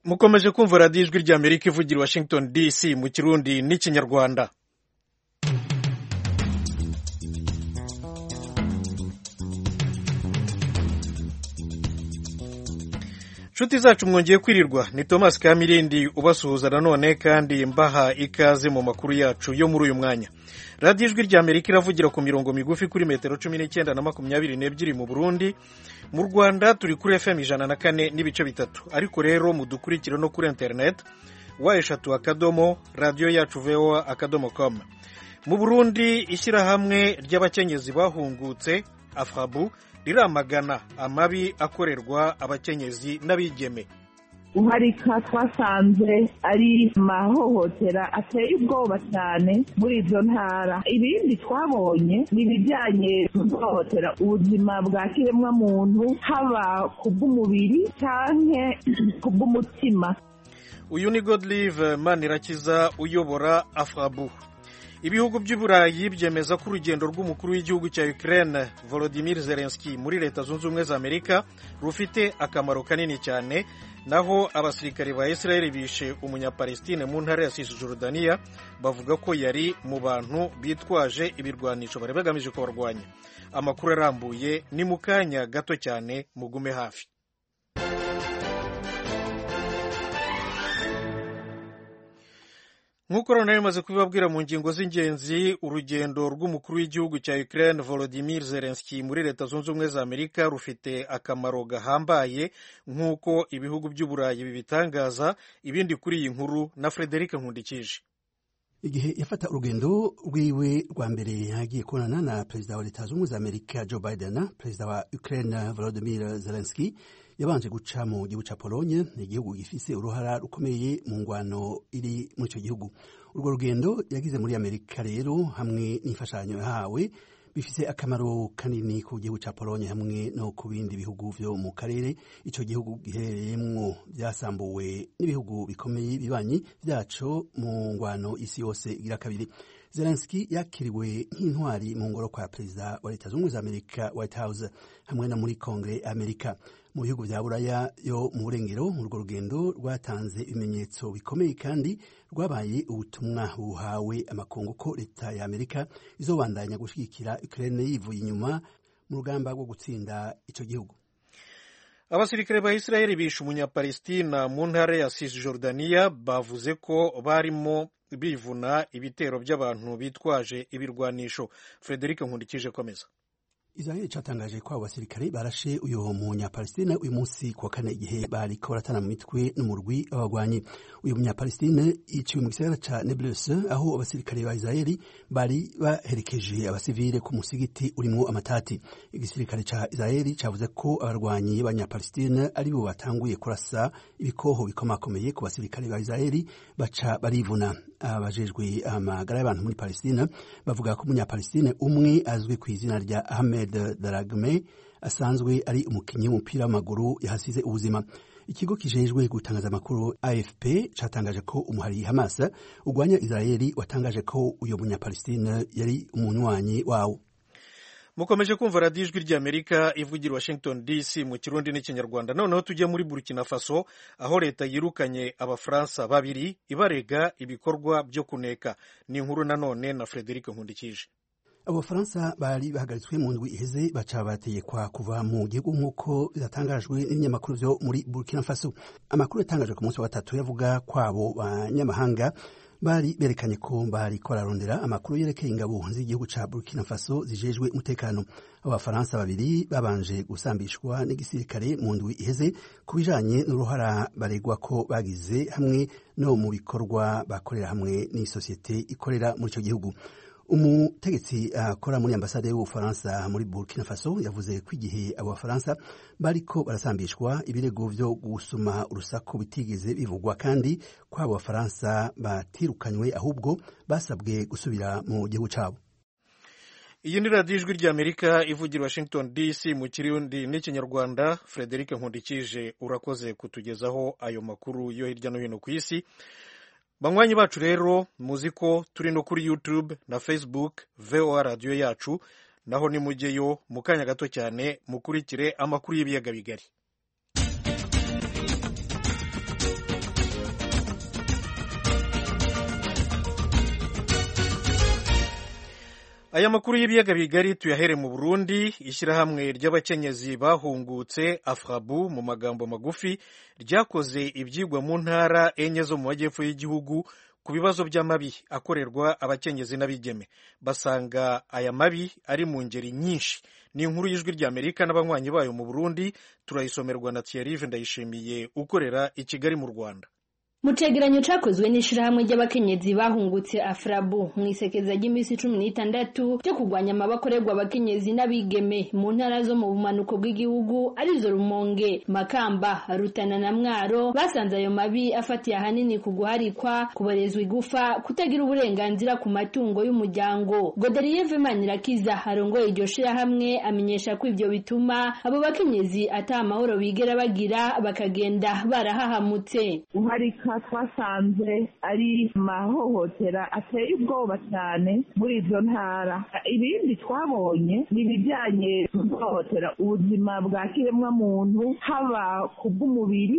mukomeje kumva radiyo ijwi rya amerika ivugira washington dc mu kirundi n'ikinyarwanda inshuti zacu mwongeye kwirirwa ni thomas kamirindi ubasuhuza nanone kandi mbaha ikaze mu makuru yacu yo muri uyu mwanya radiyo ijwi rya amerika iravugira ku mirongo migufi kuri metero cumi n'icyenda na makumyabiri n'ebyiri mu burundi mu rwanda turi kuri fm ijana na kane n'ibice bitatu ariko rero mudukurikire no kuri interineti wa eshatu akadomo radiyo yacu voa akadomo komu mu burundi ishyirahamwe ry'abakenyezi bahungutse afabu riramagana amabi akorerwa abakenyezi n'abigeme guharika twasanze ari amahohotera ateye ubwoba cyane muri izo ntara ibindi twabonye ni ibijyanye no guhohotera ubuzima bwa kiremwamuntu haba ku bw'umubiri cyangwa ku bw'umutima uyu ni godlive manirakiza uyobora afabu ibihugu by'uburayi byemeza ko urugendo rw'umukuru w'igihugu cya Ukraine Volodymyr Zelensky muri leta zunze ubumwe za amerika rufite akamaro kanini cyane naho abasirikare ba Israel bishe umunyapalestine mu ntara ya Cisjordania bavuga ko yari mu bantu bitwaje ibirwanisho bari bagamije kubarwanya amakuru arambuye ni mu kanya gato cyane mugume hafi nk'uko rero nari maze kubibabwira mu ngingo z'ingenzi urugendo rw'umukuru w'igihugu cya Ukraine Volodymyr Zelensky muri leta zunze ubumwe za amerika rufite akamaro gahambaye nk'uko ibihugu by'uburayi bibitangaza ibindi kuri iyi nkuru na Frederic Nkundikije igihe yafata urugendo rwiwe rwa mbere yagiye kubonana na perezida wa leta zunze ubumwe za amerika joe biden perezida wa ukraine volodymyr zelensky yabanje guca mu gihugu ca polonye ni igihugu gifise uruhara rukomeye mu ngwano iri muri ico gihugu urwo rugendo yagize muri amerika rero hamwe n'imfashanyo yahawe bifise akamaro kanini ku gihugu ca polonye hamwe no ku bindi bihugu vyo mu karere ico gihugu giherereyemwo vyasambuwe n'ibihugu bikomeye bibanyi vyaco mu ngwano isi yose igira kabiri zelenski yakiriwe nk'intwari mu ngoro kwa perezida wa leta zunze za amerika white house hamwe na muri kongere amerika mu bihugu vya buraya yo mu burengero urwo rugendo rwatanze ibimenyetso bikomeye kandi rwabaye ubutumwa buhawe amakungu ko leta ya amerika izobandanya gushigikira ukraine yivuye inyuma mu rugamba rwo gutsinda ico gihugu abasirikare ba israel bishe umunyapalestina mu ntara ya cisjordania bavuze ko barimo bivuna ibitero by'abantu bitwaje ibirwanisho frederic nkundikije komeza israel catangaje ko abo basirikare barashe uyu munyapalestine uyu munsi kuwa kane igihe bariko baratana mu mitwe n'umurwi w'abagwanyi uyu munyapalestine yiciwe mu gisagara ca neblus aho abasirikare ba israeli bari baherekeje abasivile ku musigiti urimwo amatati igisirikare ca israeli cavuze ko abarwanyi b'abanyapalestine ari bo batanguye kurasa ibikoho bikomakomeye ku basirikare ba israeli baca barivuna abajejwe amagara y'abantu muri palestine bavuga ko umunyapalestine umwe azwi ku izina rya ahmed daragme asanzwe ari umukinnyi w'umupira w'amaguru yahasize ubuzima ikigo kijejwe gutangaza amakuru afp catangaje ko umuhari hamas urwanya israeli watangaje ko uyo munyapalestine yari umunywanyi wawo mukomeje kumva radiyo ijwi ry'amerika ivugira washington dc mu kirundi n'ikinyarwanda noneho tujye muri burkina faso aho leta yirukanye abafaransa babiri ibarega ibikorwa byo kuneka ni inkuru nanone na frederic nkundikije abo bafaransa bari bahagaritswe mu ndwi iheze baca bategekwa kuva mu gihugu nk'uko byatangajwe n'ibinyamakuru vyo muri burkina faso amakuru yatangajwe ku munsi wa gatatu yavuga kwabo banyamahanga bari berekanye ko bariko bararondera amakuru yerekeye ingabo z'igihugu ca burkina faso zijejwe umutekano abafaransa babiri babanje gusambishwa n'igisirikare mu ndwi iheze ku bijanye n'uruhara baregwa ko bagize hamwe no mu bikorwa bakorera hamwe n'isosiyete ikorera muri ico gihugu umutegetsi akora uh, muri ambasade y'ubufaransa muri burkina faso yavuze ko igihe abo bafaransa bariko barasambishwa ibirego vyo gusuma urusaku bitigeze bivugwa kandi ko abo bafaransa batirukanywe ahubwo basabwe gusubira mu gihugu cabo iyi ni radiyo ijwi ry'amerika ivugira washington dc mu kirundi n'ikinyarwanda frederic nkundikije urakoze kutugezaho ayo makuru yo hirya no hino ku isi banywanyi bacu rero muzi ko turi no kuri youtube na facebook voa radiyo yacu naho nimujyeyo mu kanya gato cyane mukurikire amakuru y'ibiyaga bigari aya makuru y'ibiyaga bigari tuyahere mu burundi ishyirahamwe ry'abakenyezi bahungutse afrabu mu magambo magufi ryakoze ibyigwa mu ntara enye zo mu majyepfo y'igihugu ku bibazo by'amabi akorerwa abakenyezi n'abigeme basanga aya mabi ari mu ngeri nyinshi ni inkuru y'ijwi ry'amerika n'abanywanyi bayo mu burundi turayisomerwa na thierry ndayishimiye ukorera i kigali mu rwanda mu cegeranyo cakozwe n'ishirahamwe ry'abakenyezi bahungutse afrabu mu isekeza ry'iminsi cumi n'itandatu ryo kurwanya amabakorerwa abakenyezi n'abigeme mu ntara zo mu bumanuko bw'igihugu arizo rumonge makamba rutana na mwaro basanze ayo mabi afatiye ahanini ku guharikwa kuborezwa igufa kutagira uburenganzira ku matungo y'umuryango goderieve manirakiza arongoye iryo shirahamwe amenyesha ko ivyo bituma abo bakenyezi ata amahoro bigera bagira bakagenda barahahamutse uharika twasanze ari mahohotera ateye ubwoba cyane muri izo ntara ibindi twabonye ni ibijyanye guhohotera ubuzima bwa kiremwamuntu haba ku bw'umubiri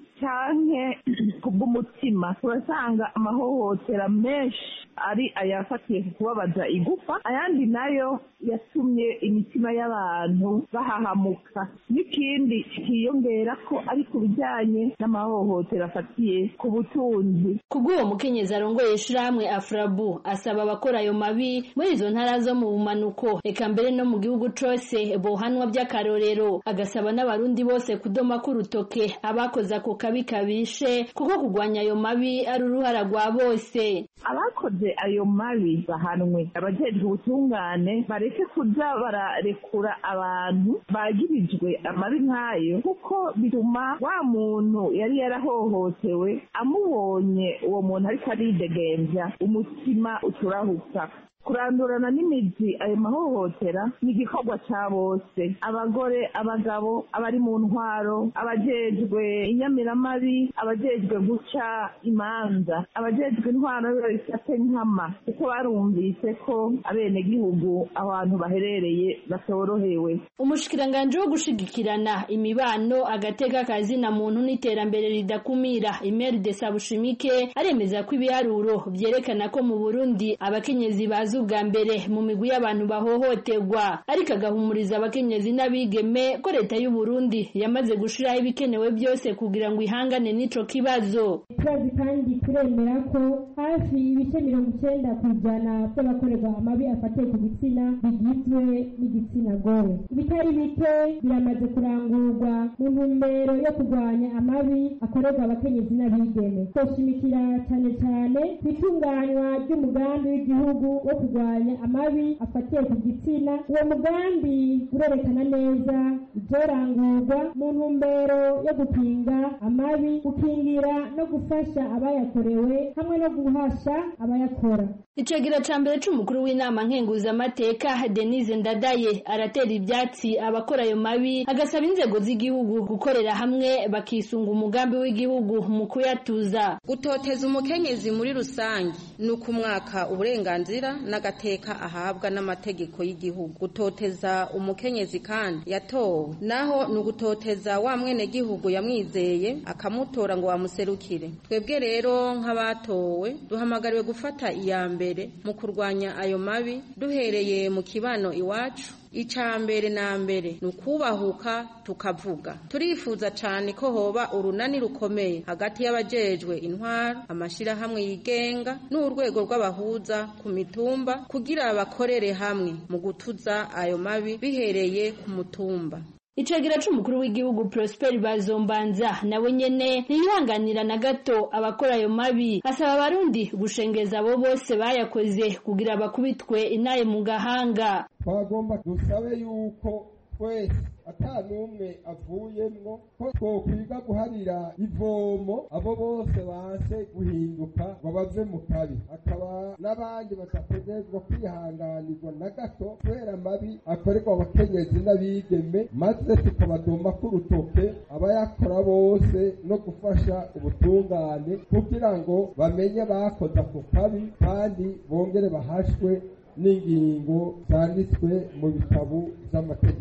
cyane ku bw'umutima turasanga amahohotera menshi ari ayafatiye ku kubabaza igufa ayandi nayo yatumye imitima y'abantu bahahamuka n'ikindi kiyongera ko ari ku bijyanye n'amahohotera afatiye ku butunzi ku bw'uwo mukenyezi arongoye ishirahamwe afrabu asaba abakora ayo mabi muri izo ntara zo mu bumanuko eka mbere no mu gihugu cose bohanwa by'akarorero agasaba n'abarundi bose kudoma k'urutoke abakoze ako kabi kabishe kuko kurwanya ayo mabi ari uruhara rwa bose abakoze ayo mabi bahanwe abajejwe ubutungane bareke kuja bararekura abantu bagirijwe amabi nk'ayo kuko bituma wa muntu yari yarahohotewe amubonye uwo muntu ariko aridegembya umutima uturahuka kurandurana n'imizi ayo mahohotera ni igikorwa cya bose abagore abagabo abari mu ntwaro abajejwe inyamiramabi abajejwe guca imanza abajejwe intwaro babifate nkama kuko barumvise ko abenegihugu abantu baherereye batorohewe umushikiranganji wo gushigikirana imibano agateka kazina muntu n'iterambere ridakumira imeri de sabushimike aremeza ko ibiharuro vyerekana ko mu burundi abakenyezi bazi ubwa mbere mu migwi y'abantu bahohoterwa ariko agahumuriza abakenyezi n'abigeme ko leta y'u Burundi yamaze gushiraho ibikenewe byose kugira ngo ihangane n'ico kibazo turazi kandi turemera ko hafi ibice mirongo icyenda ku ijana by'abakorerwa amabi afatiye ku gitsina bigizwe n'igitsina gore ibitari bike biramaze kurangurwa mu ntumbero yo kurwanya amabi akorerwa abakenyezi n'abigeme twoshimikira cyane cyane ku itunganywa ry'umugambi w'igihugu wo kurwanya amabi afatiye ku gitsina uwo mugambi urerekana neza ibyorangurwa mu ntumbero yo gupinga amabi gukingira no gufasha abayakorewe hamwe no guhasha abayakora icegera ca mbere c'umukuru w'inama nkenguzamateka denise ndadaye aratera ivyatsi abakora ayo mabi agasaba inzego z'igihugu gukorera hamwe bakisunga umugambi w'igihugu mu kuyatuza gutoteza umukenyezi muri rusange ni ukumwaka uburenganzira n'agateka ahabwa n'amategeko y'igihugu gutoteza umukenyezi kandi yatowe naho ni ugutoteza wa mwenegihugu yamwizeye akamutora ngo bamuserukire twebwe rero nk'abatowe duhamagariwe gufata iya mbere mu kurwanya ayo mabi duhereye mu kibano iwacu icya mbere na mbere ni ukubahuka tukavuga turifuza cyane ko hoba urunani rukomeye hagati y'abajejwe intwaro amashyirahamwe yigenga n'urwego rw'abahuza ku mitumba kugira bakorere hamwe mu gutuza ayo mabi bihereye ku mutumba icegera c'umukuru w'igihugu Prosper Bazombanza nawe nyene ntiyihanganira na gato abakora ayo mabi asaba abarundi gushengeza abo bose bayakoze kugira bakubitwe inaye mu gahanga twagomba dusabe yuko twese ata n'umwe avuyemwo ko twokwiga guharira ivomo abo bose banse guhinduka ngo bave mu kabi akaba n'abandi badategerezwa kwihanganirwa na gato kubera amabi akorerwa abakenyezi n'abigeme maze tukabadoma k'urutoke abayakora bose no gufasha ubutungane kugira ngo bamenye bakoze ako kabi kandi bongere bahashwe n'ingingo zanditswe mu bitabo z'amategeko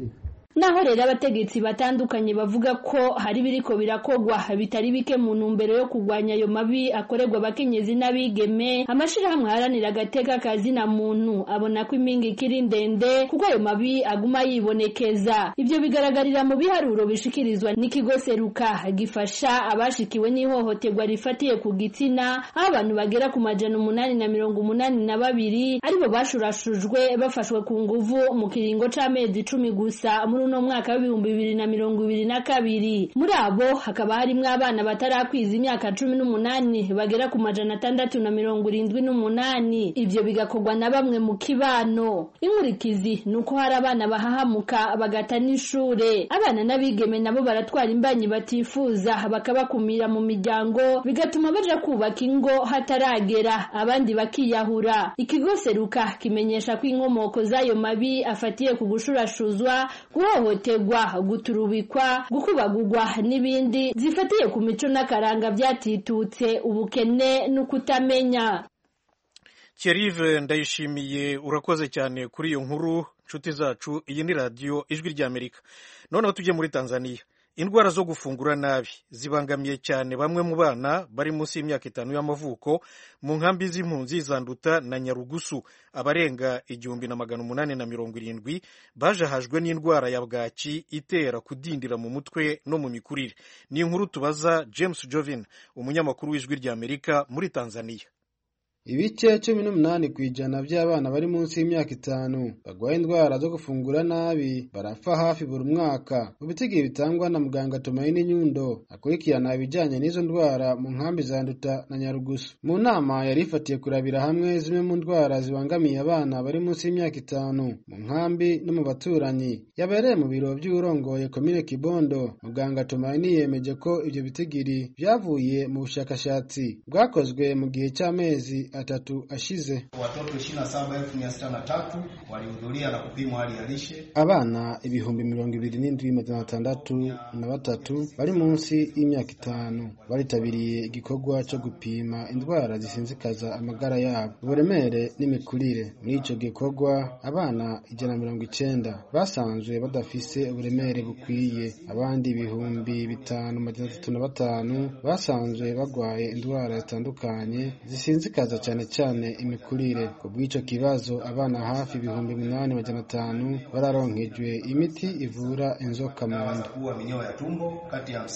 naho rero abategetsi batandukanye bavuga ko hari biriko birakogwa bitari bike mu ntumbero yo kurwanya ayo mabi akorerwa abakenyezi n'abigeme amashirahamwe aharanira agateka kazina muntu abona ko impinga ikiri ndende kuko ayo mabi aguma yibonekeza ivyo bigaragarira mu biharuro bishikirizwa n'ikigo seruka gifasha abashikiwe n'ihohoterwa rifatiye ku gitsina aho abantu bagera ku majana umunani na mirongo umunani na babiri aribo bashurashujwe bafashwe ku nguvu mu kiringo c'amezi icumi gusa muri uno mwaka w'ibihumbi bibiri na mirongo ibiri na kabiri muri abo hakaba harimwo abana batarakwiza imyaka cumi n'umunani bagera ku majana atandatu na mirongo irindwi n'umunani ivyo bigakorwa na bamwe mu kibano inkurikizi ni uko hari abana bahahamuka bagata n'ishure abana n'abigeme nabo baratwara imbanyi batifuza bakabakumira mu miryango bigatuma baja kubaka ingo hataragera abandi bakiyahura ikigo seruka kimenyesha ko inkomoko z'ayo mabi afatiye ku gushurashuzwa guhohoterwa guturubikwa gukubagurwa n'ibindi zifatiye ku mico n'akaranga byatitutse ubukene n'ukutamenya Thierry ndayishimiye urakoze cyane kuri iyo nkuru nshuti zacu iyi ni radiyo ijwi ry'amerika noneho tujye muri tanzania indwara zo gufungura nabi zibangamiye cyane bamwe mu bana bari munsi y'imyaka itanu y'amavuko mu nkambi z'impunzi zanduta na nyarugusu abarenga igihumbi na magana umunani na mirongo irindwi bajahajwe n'indwara ya bwaki itera kudindira mu mutwe no mu mikurire ni inkuru tubaza james jovin umunyamakuru w'ijwi ry'amerika muri tanzania ibice cumi n'umunani ku ijana by'abana bari munsi y'imyaka itanu barwaye indwara zo gufungura nabi barapfa hafi buri mwaka mu bitigihe bitangwa na muganga Tumaini Nyundo akurikirana ibijyanye n'izo ndwara mu nkambi za Nduta na Nyarugusu mu nama yari ifatiye kurabira hamwe zimwe mu ndwara zibangamiye abana bari munsi y'imyaka itanu mu nkambi no mu baturanyi yabereye mu biro by'urongoye komine Kibondo muganga Tumaini yemeje ko ibyo bitigiri byavuye mu bushakashatsi bwakozwe mu gihe cy'amezi atatu ashize. Watoto 27,603 walihudhuria na kupimwa hali ya lishe. Abana ibihumbi mirongo ibiri n'indwi magana atandatu na batatu bari munsi y'imyaka itanu baritabiriye igikorwa cyo gupima indwara zisinzikaza amagara yabo, uburemere n'imikurire. Muri icyo gikorwa abana ijana na mirongo icenda basanzwe badafise uburemere bukwiye, abandi ibihumbi bitanu magana atatu na batanu basanzwe barwaye indwara zitandukanye zisinzikaza cyane cyane imikurire ku bw'icyo kibazo abana hafi ibihumbi umunani majana atanu bararonkejwe imiti ivura inzoka mu nda kuwa minyoo ya tumbo kati ya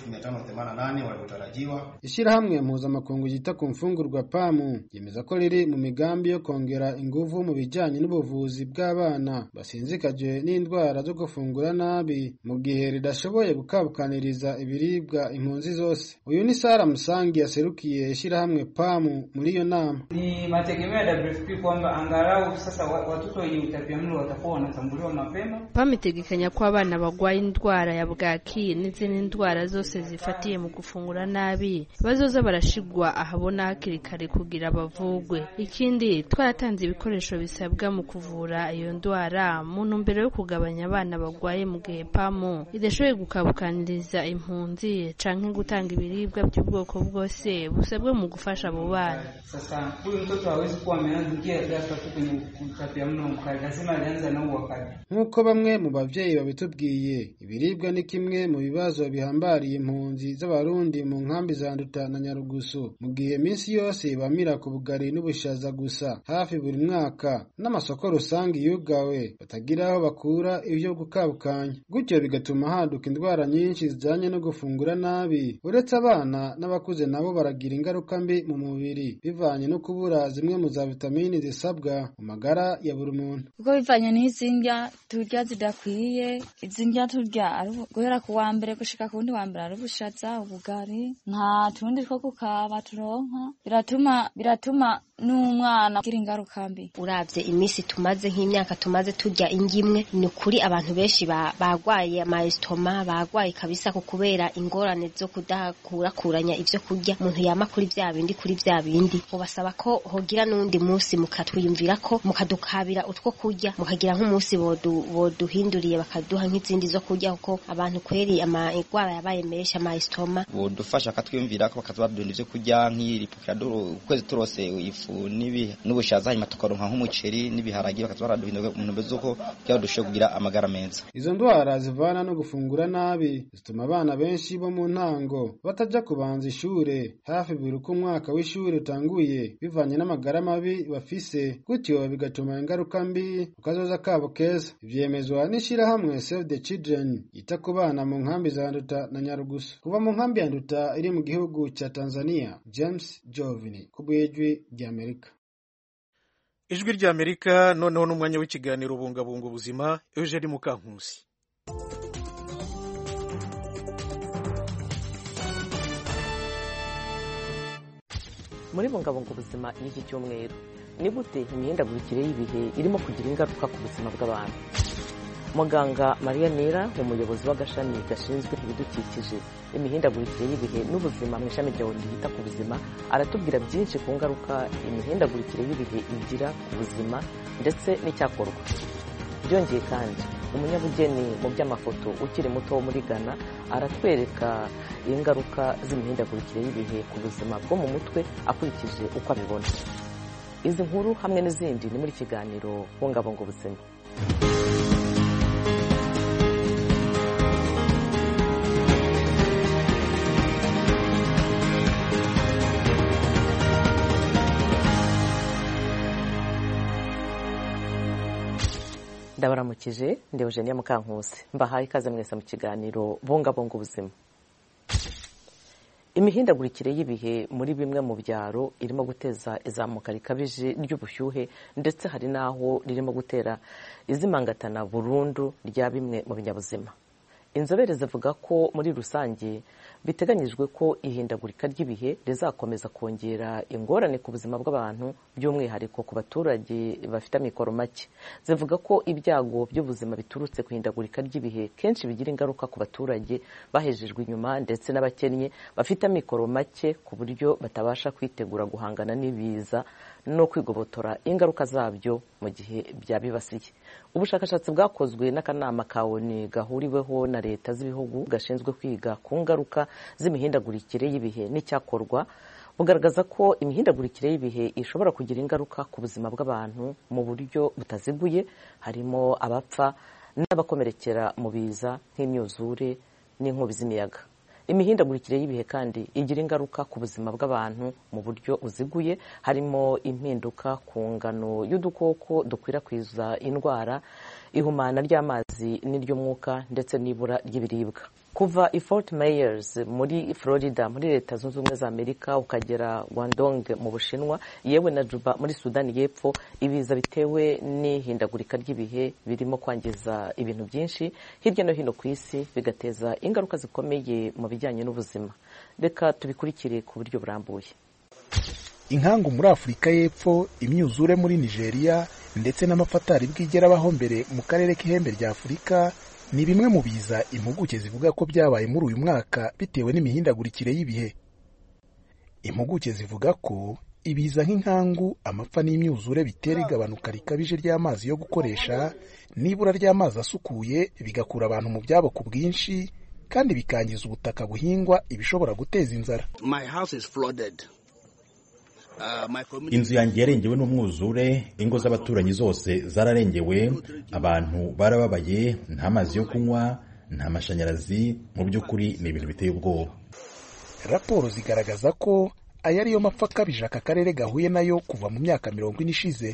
51588 waliotarajiwa. Ishyirahamwe mpuzamakungu ryita ku mfungurwa pamu yemeza ko riri mu migambi yo kongera ingufu mu bijyanye n'ubuvuzi bw'abana basinzikajwe n'indwara zo gufungura nabi mu gihe ridashoboye gukabukaniriza ibiribwa impunzi zose uyu ni Sara Musangi yaserukiye ishyirahamwe pamu muri iyo nama ni mategemeo ya WFP kwamba angalau sasa watoto wenye utapiamlo watakuwa wanatambuliwa mapema. PAM itegekanya ko abana barwaye indwara ya bwaki n'izindi ndwara zose zifatiye mu gufungura nabi bazoza barashigwa ahabona hakiri kare kugira bavugwe. Ikindi twaratanze ibikoresho bisabwa mu kuvura iyo ndwara mu ntumbero yo kugabanya abana barwaye mu gihe PAM idashoboye gukabukaniriza impunzi canke gutanga ibiribwa by'ubwoko bwose busabwe mu gufasha abo bana. Sasa huyu mtoto hawezi kuwa ameanza ghafla tu kwenye utapiamlo mkali, lazima alianza na wakati. nk'uko bamwe mu babyeyi babitubwiye ibiribwa ni kimwe mu bibazo bihambariye impunzi z'abarundi mu nkambi za nduta na nyarugusu mu gihe iminsi yose bamira ku bugari n'ubushaza gusa hafi buri mwaka n'amasoko rusange yugawe batagira aho bakura ibyo gukabukanya gutyo bigatuma haduka indwara nyinshi zijyanye no gufungura nabi uretse abana n'abakuze nabo baragira ingaruka mbi mu mubiri bivanye no kubura zimwe mu za vitamini zisabwa mu magara ya buri muntu kuko bivanye n'izi ndya turya zidakwiye izi ndya turya guhera ku wa mbere gushika ku wundi wa mbere ari ubushaza ubugari nta tundi two kukaba turonka biratuma biratuma n'umwana agira ingaruka mbi uravye iminsi tumaze nk'imyaka tumaze turya indya imwe ni ukuri abantu benshi bagwaye amayesitoma bagwaye kabisa ku kubera ingorane zo kudakurakuranya ivyo kurya umuntu yama kuri vya bindi kuri vya bindi ubasaba ko hogira n'undi munsi mukatwiyumvira ko mukadukabira utwo kurya mukagira nk'umunsi boduhinduriye bakaduha nk'izindi zo kurya kuko abantu kweri amagwara yabaye menshi amayesitoma bodufasha bakatwiyumvira ko bakatubabwira ivyo kurya nk'iripukira ukwezi turose ifu n'ubushaza hanyuma tukaronka nk'umuceri n'ibiharagi bakaza baraduhindura mu ntumbero z'uko kugira dushobore kugira amagara meza izo ndwara zivana no gufungura nabi zituma abana benshi bo mu ntango bataja kubanza ishure hafi buri uko umwaka w'ishuri utanguye bivanye n'amagara mabi bafise gutyo bigatuma ingaruka mbi ku kazoza kabo keza ivyemezwa n'ishirahamwe Save the Children yita ku bana mu nkambi za Nduta na Nyarugusu kuva mu nkambi ya Nduta iri mu gihugu ca Tanzania James Jovini ku bw'ijwi ry'Amerika ijwi ry'Amerika noneho n'umwanya w'ikiganiro bungabunga ubuzima Eugene Mukankusi muri bungabunga ubuzima y'iki cyumweru ni gute imihindagurikire y'ibihe irimo kugira ingaruka ku buzima bw'abantu muganga mariya nera umuyobozi w'agashami gashinzwe ibidukikije imihindagurikire y'ibihe n'ubuzima mu ishami rya oni ryita ku buzima aratubwira byinshi ku ngaruka imihindagurikire y'ibihe igira ku buzima ndetse n'icyakorwa byongeye kandi umunyabugeni mu by'amafoto ukiri muto wo muri ghana aratwereka ingaruka z'imihindagurikire y'ibihe ku buzima bwo mu mutwe akurikije uko abibona izi nkuru hamwe n'izindi ni muri kiganiro bungabunga ubuzima ndabaramukije ndi Eugenia Mukankusi mbahaye ikaze mwese mu kiganiro bungabunga ubuzima imihindagurikire y'ibihe muri bimwe mu byaro irimo guteza izamuka rikabije ry'ubushyuhe ndetse hari n'aho ririmo gutera izimangatana burundu rya bimwe mu binyabuzima inzobere zivuga ko muri rusange biteganyijwe ko ihindagurika ry'ibihe rizakomeza kongera ingorane ku buzima bw'abantu by'umwihariko ku baturage bafite amikoro make zivuga ko ibyago by'ubuzima biturutse ku ihindagurika ry'ibihe kenshi bigira ingaruka ku baturage bahejejwe inyuma ndetse n'abakennye bafite amikoro make ku buryo batabasha kwitegura guhangana n'ibiza no kwigobotora ingaruka zabyo mu gihe byabibasiye ubushakashatsi bwakozwe n'akanama ka oni gahuriweho na leta z'ibihugu gashinzwe kwiga ku ngaruka z'imihindagurikire y'ibihe n'icyakorwa bugaragaza ko imihindagurikire y'ibihe ishobora kugira ingaruka ku buzima bw'abantu mu buryo butaziguye harimo abapfa n'abakomerekera mu biza nk'imyuzure n'inkubi z'imiyaga imihindagurikire y'ibihe kandi igira ingaruka ku buzima bw'abantu mu buryo buziguye harimo impinduka ku ngano y'udukoko dukwirakwiza indwara ihumana ry'amazi n'iry'umwuka ndetse n'ibura ry'ibiribwa kuva i Fort Myers muri Florida muri leta zunze ubumwe za Amerika ukagera Guangdong mu Bushinwa yewe na Juba muri Sudani y'Epfo ibiza bitewe n'ihindagurika ry'ibihe birimo kwangiza ibintu byinshi hirya no hino ku isi bigateza ingaruka zikomeye mu bijyanye n'ubuzima reka tubikurikire ku buryo burambuye inkangu muri afurika y'epfo imyuzure muri nigeria ndetse n'amafatari bwigerabaho mbere mu karere k'ihembe rya afurika ni bimwe mu biza impuguke zivuga ko byabaye muri uyu mwaka bitewe n'imihindagurikire y'ibihe impuguke zivuga ko ibiza nk'inkangu amapfa n'imyuzure bitera igabanuka rikabije ry'amazi yo gukoresha n'ibura ry'amazi asukuye bigakura abantu mu byabo ku bwinshi kandi bikangiza ubutaka buhingwa ibishobora guteza inzara inzu yanjye yarengewe n'umwuzure ingo z'abaturanyi zose zararengewe abantu barababaye nta mazi yo kunywa nta mashanyarazi mu by'ukuri ni ibintu biteye ubwoba raporo zigaragaza ko aya ariyo mapfa akabije aka karere gahuye nayo kuva mu myaka mirongo ine ishize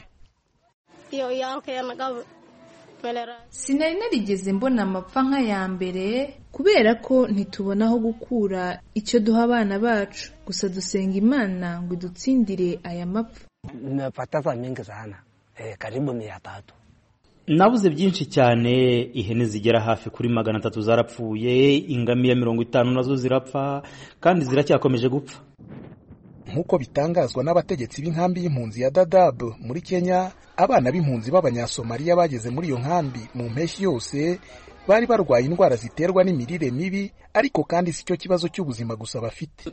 sinari narigeze mbona amapfa nk'aya mbere kubera ko ntitubona aho gukura icyo duha abana bacu gusa dusenga imana ngo idutsindire aya mapfa nabuze byinshi cyane ihene zigera hafi kuri magana atatu zarapfuye ingamiya mirongo itanu nazo zirapfa kandi ziracyakomeje gupfa nk'uko bitangazwa n'abategetsi b'inkambi y'impunzi ya Dadaab muri Kenya abana b'impunzi b'abanyasomaliya bageze muri iyo nkambi mu mpeshyi yose bari barwaye indwara ziterwa n'imirire mibi ariko kandi si cyo kibazo cy'ubuzima gusa bafite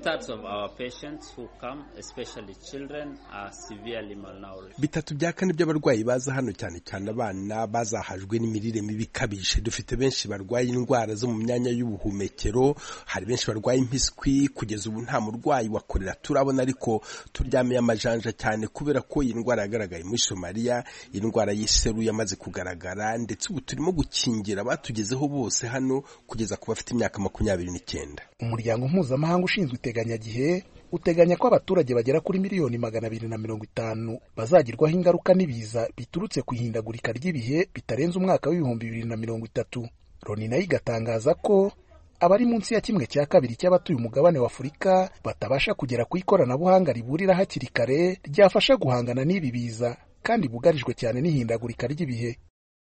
bitatu bya kane by'abarwayi baza hano cyane cyane abana bazahajwe n'imirire mibi ikabije dufite benshi barwaye indwara zo mu myanya y'ubuhumekero hari benshi barwaye impiswi kugeza ubu nta murwayi wa korera turabona ariko turyamiye amajanja cyane kubera ko iyi ndwara yagaragaye muri somaliya iyi ndwara y'iseru yamaze kugaragara ndetse ubu turimo gukingira abatugezeho bose hano kugeza ku bafite imyaka makumyabiri n'icyenda umuryango mpuzamahanga ushinzwe iteganyagihe uteganya ko abaturage bagera kuri miliyoni magana abiri na mirongo itanu bazagirwaho ingaruka n'ibiza biturutse ku ihindagurika ry'ibihe bitarenze umwaka w'ibihumbi bibiri na mirongo itatu loni nayo igatangaza ko abari munsi ya kimwe cya kabiri cy'abatuye umugabane wa afurika batabasha kugera ku ikoranabuhanga riburira hakiri kare ryafasha guhangana n'ibi biza kandi bugarijwe cyane n'ihindagurika ry'ibihe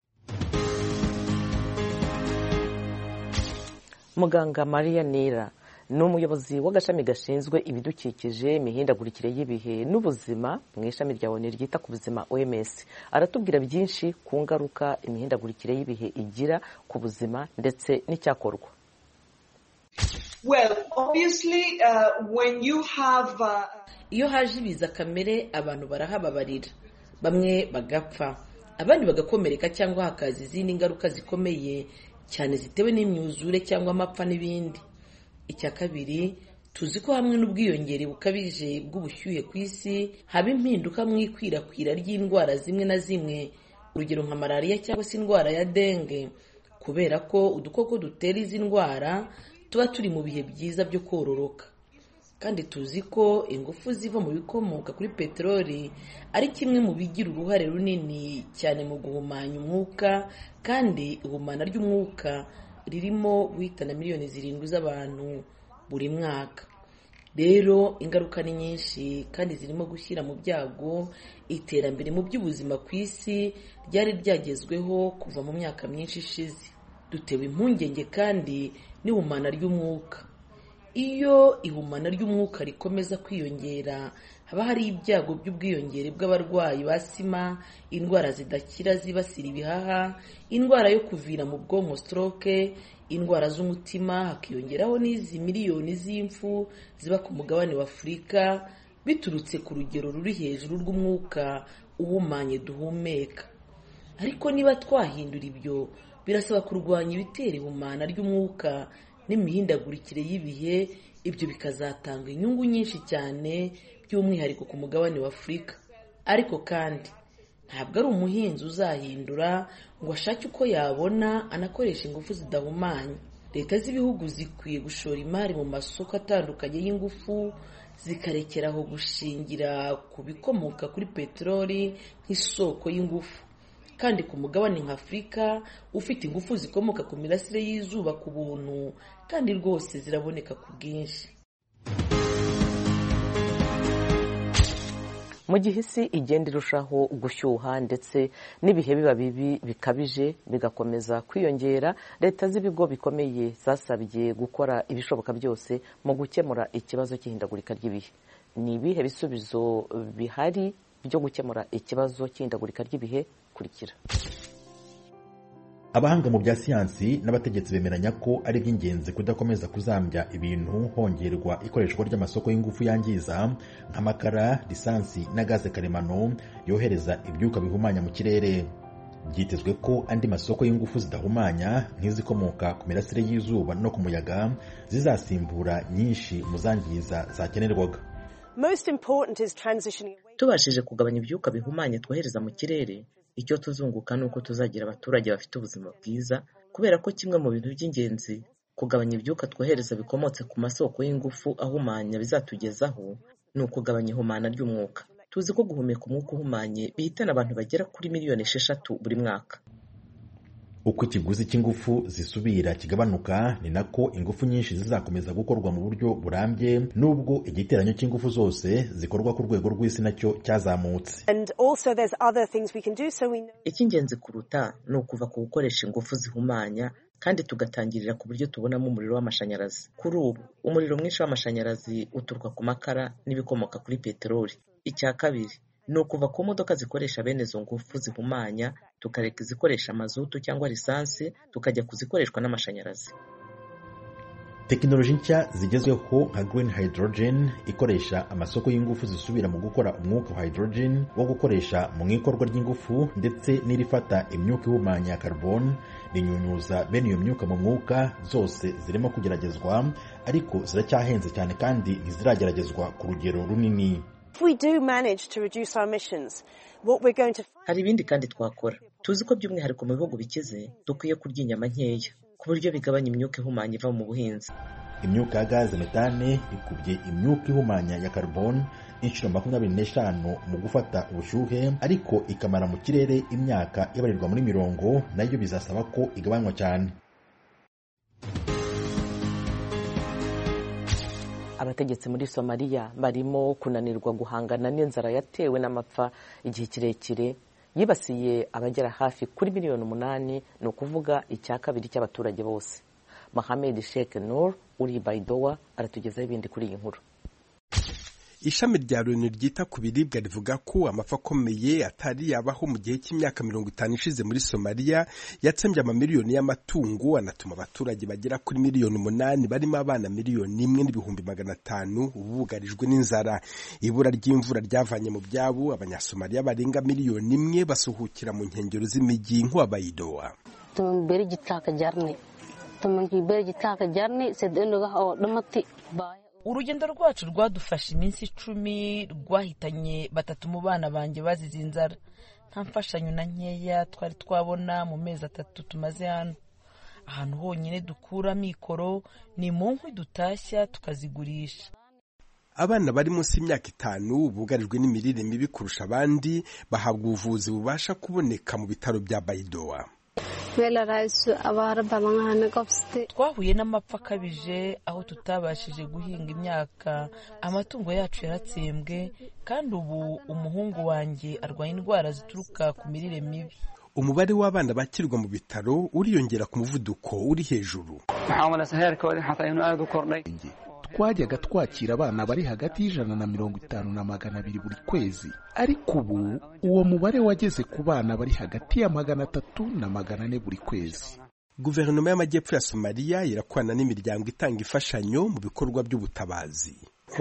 muganga mariya nira ni umuyobozi w'agashami gashinzwe ibidukikije imihindagurikire y'ibihe n'ubuzima mu ishami rya oni ryita ku buzima oms aratubwira byinshi ku ngaruka imihindagurikire y'ibihe igira ku buzima ndetse n'icyakorwa well obviously uh, when you have uh... iyo haje ibiza kamere abantu barahababarira bamwe bagapfa abandi bagakomereka cyangwa hakaza izindi ngaruka zikomeye cyane zitewe n'imyuzure cyangwa amapfa n'ibindi icya kabiri tuzi ko hamwe n'ubwiyongere bukabije bw'ubushyuhe ku isi haba impinduka mu ikwirakwira ry'indwara zimwe na zimwe urugero nka malariya cyangwa se indwara ya denge kubera ko udukoko dutera izi ndwara tuba turi mu bihe byiza byo kororoka kandi tuzi ko ingufu ziva mu bikomoka kuri peteroli ari kimwe mu bigira uruhare runini cyane mu guhumanya umwuka kandi ihumana ry'umwuka ririmo guhitana miliyoni zirindwi z'abantu buri mwaka rero ingaruka ni nyinshi kandi zirimo gushyira mu byago iterambere mu by'ubuzima ku isi ryari ryagezweho kuva mu myaka myinshi ishize dutewe impungenge kandi n'ihumana ry'umwuka iyo ihumana ry'umwuka rikomeza kwiyongera haba hari ibyago by'ubwiyongere bw'abarwayi ba sima indwara zidakira zibasira ibihaha indwara yo kuvira mu bwonko stroke indwara z'umutima hakiyongeraho n'izi miliyoni z'impfu ziba ku mugabane wa afurika biturutse ku rugero ruri hejuru rw'umwuka uhumanye duhumeka ariko niba twahindura ibyo birasaba kurwanya ibitera ihumana ry'umwuka n'imihindagurikire y'ibihe ibyo bikazatanga inyungu nyinshi cyane by'umwihariko ku mugabane wa afurika ariko kandi ntabwo ari umuhinzi uzahindura ngo ashake uko yabona anakoresha ingufu zidahumanya leta z'ibihugu zikwiye gushora imari mu masoko atandukanye y'ingufu zikarekeraho gushingira ku bikomoka kuri peteroli nk'isoko y'ingufu kandi ku mugabane nka afurika ufite ingufu zikomoka ku mirasire y'izuba ku buntu kandi rwose ziraboneka ku bwinshi mu gihe isi igenda irushaho gushyuha ndetse n'ibihe biba bibi bikabije bigakomeza kwiyongera leta z'ibigo bikomeye zasabye gukora ibishoboka byose mu gukemura ikibazo cy'ihindagurika ry'ibihe ni ibihe bisubizo bihari byo gukemura ikibazo cy'ihindagurika ry'ibihe kurikira abahanga mu bya siyansi n'abategetsi bemeranya ko ari iby'ingenzi kudakomeza kuzambya ibintu hongerwa ikoreshwa ry'amasoko y'ingufu yangiza nk'amakara lisansi na gaze karemano yohereza ibyuka bihumanya mu kirere byitezwe ko andi masoko y'ingufu zidahumanya nk'izikomoka ku mirasire y'izuba no ku muyaga zizasimbura nyinshi mu zangiza zakenerwaga tubashije kugabanya ibyuka bihumanya twohereza mu kirere icyo tuzunguka ni uko tuzagira abaturage bafite ubuzima bwiza kubera ko kimwe mu bintu by'ingenzi kugabanya ibyuka twohereza bikomotse ku masoko y'ingufu ahumanya bizatugezaho ni ukugabanya ihumana ry'umwuka tuzi ko guhumeka umwuka uhumanye bihitana abantu bagera kuri miliyoni esheshatu buri mwaka uko ikiguzi cy'ingufu zisubira kigabanuka ni nako ingufu nyinshi zizakomeza gukorwa mu buryo burambye nubwo igiteranyo cy'ingufu zose zikorwa ku rwego rw'isi nacyo cyazamutse icy'ingenzi kuruta ni ukuva ku gukoresha ingufu zihumanya kandi tugatangirira ku buryo tubonamo umuriro w'amashanyarazi kuri ubu umuriro mwinshi w'amashanyarazi uturuka ku makara n'ibikomoka kuri peteroli icya kabiri ni ukuva ku modoka zikoresha bene izo ngufu zihumanya tukareka izikoresha mazutu cyangwa lisansi tukajya kuzikoreshwa n'amashanyarazi tekinoloji nshya zigezweho nka green hydrogen ikoresha amasoko y'ingufu zisubira mu gukora umwuka wa hydrogen wo gukoresha mu ikorwa ry'ingufu ndetse n'irifata imyuka ihumanya ya carbon rinyunyuza bene iyo myuka mu mwuka zose zirimo kugeragezwa ariko ziracyahenze cyane kandi ntizirageragezwa ku rugero runini hari ibindi kandi twakora tuzi ko by'umwihariko mu bihugu bikize dukwiye kurya inyama nkeya ku buryo bigabanya imyuka ihumanya iva mu buhinzi imyuka ya gaze metane ikubye imyuka ihumanya ya carbon inshuro makumyabiri n'eshanu mu gufata ubushyuhe ariko ikamara mu kirere imyaka ibarirwa muri mirongo nayo bizasaba ko igabanywa cyane abategetsi muri somaliya barimo kunanirwa guhangana n'inzara yatewe n'amapfa igihe kirekire yibasiye abagera hafi kuri miliyoni umunani ni ukuvuga icya kabiri cy'abaturage bose Mohamed Sheikh Nur uri Baidoa aratugezaho ibindi kuri iyi nkuru ishami rya loni ryita ku biribwa rivuga ko amapfa akomeye atari yabaho mu gihe cy'imyaka mirongo itanu ishize muri somaliya yatsembye amamiliyoni y'amatungo anatuma abaturage bagera kuri miliyoni umunani barimo abana miliyoni imwe n'ibihumbi magana atanu bugarijwe n'inzara ibura ry'imvura ryavanye mu byabo abanyasomaliya barenga miliyoni imwe basuhukira mu nkengero z'imijyi nk'uwabayidowa tumbere igitaka jarne tumbere igitaka jarne sedenoga o damati urugendo rwacu rwadufashe iminsi icumi rwahitanye batatu mu bana banjye bazize inzara nta mfashanyo na nkeya twari twabona mu mezi atatu tumaze hano ahantu honyine dukura mikoro ni mu nkwi dutashya tukazigurisha abana bari munsi y'imyaka itanu bugarijwe n'imirire mibi kurusha abandi bahabwa ubuvuzi bubasha kuboneka mu bitaro bya bayidowa twahuye n'amapfa akabije aho tutabashije guhinga imyaka amatungo yacu yaratsembwe kandi ubu umuhungu wanjye arwaye indwara zituruka ku mirire mibi umubare w'abana bakirwa mu bitaro uriyongera ku muvuduko uri hejuru twajyaga twakira abana bari hagati y'ijana na mirongo itanu na magana abiri buri kwezi ariko ubu uwo mubare wageze ku bana bari hagati ya magana atatu na magana ane buri kwezi guverinoma y'amajyepfo ya somaliya irakorana n'imiryango itanga imfashanyo mu bikorwa by'ubutabazi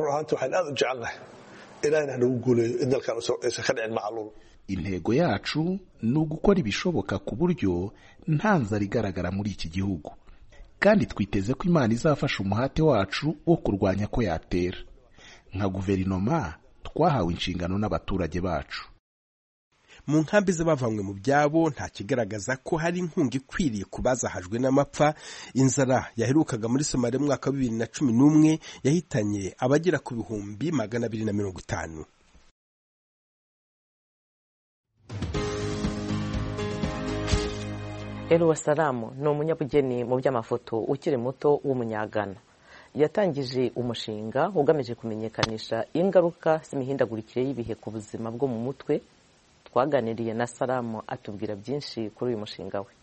intego yacu ni ugukora ibishoboka ku buryo nta nzara igaragara muri iki gihugu kandi twiteze ko imana izafasha umuhate wacu wo kurwanya ko yatera nka guverinoma twahawe inshingano n'abaturage bacu mu nkambi z'abavanywe mu byabo nta kigaragaza ko hari inkunga ikwiriye ku bazahajwe n'amapfa inzara yaherukaga muri somaliya mu mwaka wa bibiri na cumi n'umwe yahitanye abagera ku bihumbi magana abiri na mirongo itanu Elu Wasalamu ni umunyabugeni mu by'amafoto ukiri muto w'umunyagana yatangije umushinga ugamije kumenyekanisha ingaruka z'imihindagurikire y'ibihe ku buzima bwo mu mutwe twaganiriye na Salamu atubwira byinshi kuri uyu mushinga we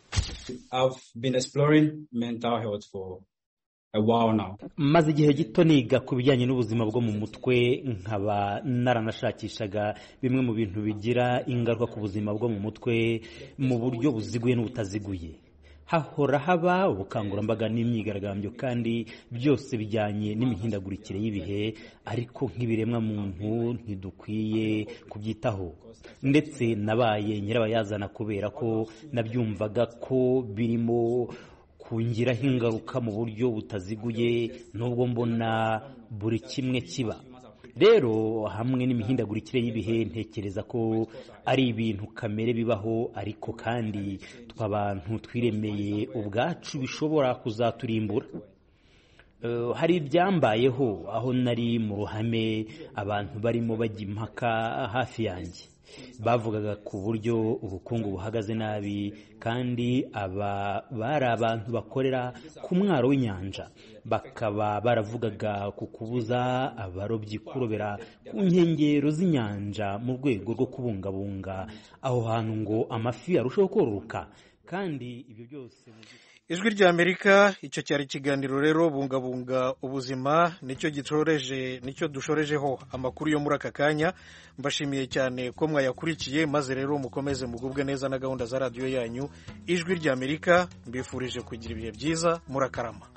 maze igihe gito niga ku bijyanye n'ubuzima bwo mu mutwe nkaba naranashakishaga bimwe mu bintu bigira ingaruka ku buzima bwo mu mutwe mu buryo buziguye n'ubutaziguye hahora haba ubukangurambaga n'imyigaragambyo kandi byose bijyanye n'imihindagurikire y'ibihe ariko nk'ibiremwa muntu ntidukwiye kubyitaho ndetse nabaye nyirabayazana kubera ko nabyumvaga ko birimo kungiraho ingaruka mu buryo butaziguye nubwo mbona buri kimwe kiba rero hamwe n'imihindagurikire y'ibihe ntekereza ko ari ibintu kamere bibaho ariko kandi tw'abantu twiremeye ubwacu bishobora kuzaturimbura hari ibyambayeho aho nari mu ruhame abantu barimo bajya impaka hafi yanjye bavugaga ku buryo ubukungu buhagaze nabi kandi aba bari abantu bakorera ku mwaro w'inyanja bakaba baravugaga ku kubuza abarobyi kurobera ku nkengero z'inyanja mu rwego rwo kubungabunga aho hantu ngo amafi arusheho kororoka kandi ibyo byose ijwi rya amerika icyo cyari ikiganiro rero bungabunga ubuzima nicyo gishoreje nicyo dushorejeho amakuru yo muri aka kanya mbashimiye cyane ko mwayakurikiye maze rero mukomeze mugubwe neza na gahunda za radiyo yanyu ijwi rya amerika mbifurije kugira ibihe byiza murakarama